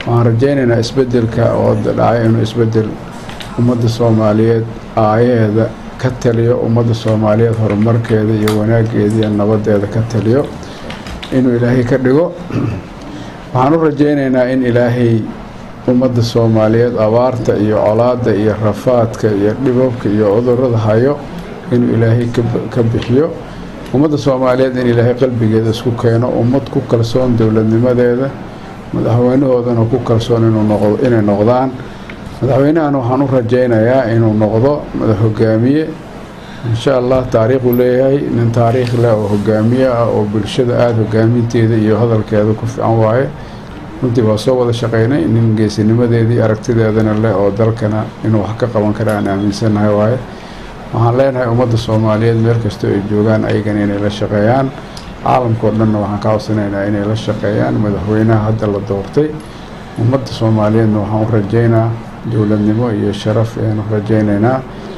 waxaan rajaynaynaa isbedelka oo dhacay inuu isbedel ummadda soomaaliyeed aayaheeda ka taliyo ummadda soomaaliyeed horumarkeeda iyo wanaageeda iyo nabadeeda ka taliyo inuu ilaahay ka dhigo waxaan u rajaynaynaa in ilaahay ummadda soomaaliyeed abaarta iyo colaadda iyo rafaadka iyo dhibabka iyo cudurada hayo inuu ilaahay ka bixiyo ummadda soomaaliyeed in ilaahay qalbigeeda isku keeno ummad ku kalsoon dowladnimadeeda madaxweynahoodana ku kalsoon inay noqdaan madaxweynahana waxaan u rajaynayaa inuu noqdo madax hogaamiye insha allah taariikhuu leeyahay nin taariikh leh oo hogaamiye ah oo bulshada aada hogaaminteeda iyo hadalkeeda ku fiican waaye runtii waa soo wada shaqeynay nin geesinimadeedii aragtideedana leh oo dalkana inuu wax ka qaban kara aan aaminsannahay waaye waxaan leenahay ummadda soomaaliyeed meel kastoo ay joogaan ayagana inay la shaqeeyaan caalamkao dhanna waxaan ka codsanaynaa inay la shaqeeyaan madaxweynaha hadda la doortay ummadda soomaaliyeedna waxaan u rajaynaa dowladnimo iyo sharaf ayaanu rajaynaynaa